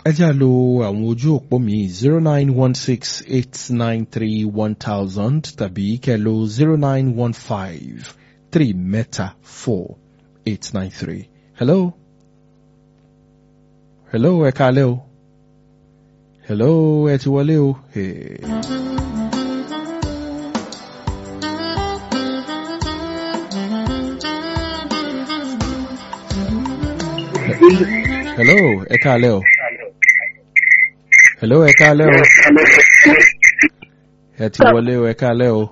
ẹ jẹ́ à lo àwọn ojú òpó mi zero nine one six eight nine three one thousand tàbí kẹ́ lo zero nine one five three mẹ́ta four eight nine three. hello. hello ẹ káalẹ́ o. hello ẹ ti wọlé o. Hey. hello ẹ káalẹ́ o. hello ẹ káalẹ́ o. ẹ ti wọlé o ẹ káalẹ́ o.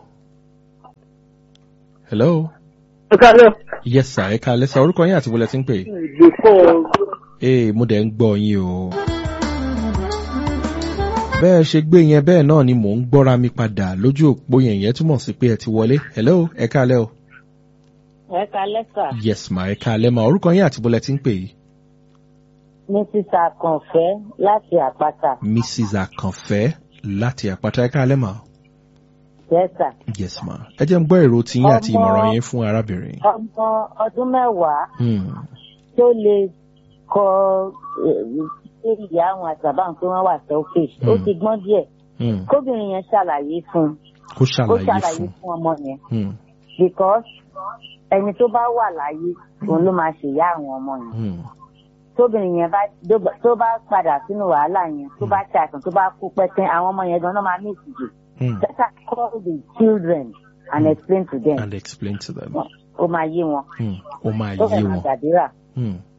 hello. ẹ káalẹ́. yes sir ẹ káalẹ́ sir orúkọ yín àti wọlé tí ń pè. before ee mo dẹ̀ ń gbọ́ yín o. bẹ́ẹ̀ ṣe gbé yẹn bẹ́ẹ̀ náà ni mò ń gbọ́ra mi padà lójú òpó yẹn yẹn túmọ̀ sí pé ẹ ti wọlé. hello ẹ káalẹ́ o. ẹ káalẹ́ sà yes ma ẹ káalẹ́ ma orúkọ yín àti wọlé tí ń pè yìí. mrs akànfẹ́ láti àpáta mrs akanfẹ́ láti àpáta ẹ káalẹ́ ma. jẹ́sà yes ma ẹ jẹ́ ń gbọ́ èrò tiyín àti Ọmọ- ìmọ̀ràn yín fún arábìnrin. ọmọ ọdún mẹ́wàá Hmm. tó lè kọ ṣé ìyá àwọn àtàbà ń pé wọ́n wà selfish ó Hmm. ti gbọ́n díẹ̀ Hmm. kóbìnrin yẹn ṣàlàyé fún un kó kó ṣàlàyé ṣàlàyé fún. fún ọmọ yẹn Hmm. because ẹni tó bá wà láyé òun ló máa ṣèyá àwọn ọmọ yẹn Hmm. tóbìnrin yẹn bá tó bá padà sínú wàhálà yẹn tó bá ṣàìsàn tó bá kú pẹ́tẹ́ àwọn ọmọ yẹn gan-an máa ní ìtìjú Hmm. better call the children and explain to them and explain to them. ó máa yé wọn Hmm. ó máa ó yé fẹ́ máa wọn. gbàdúrà Hmm.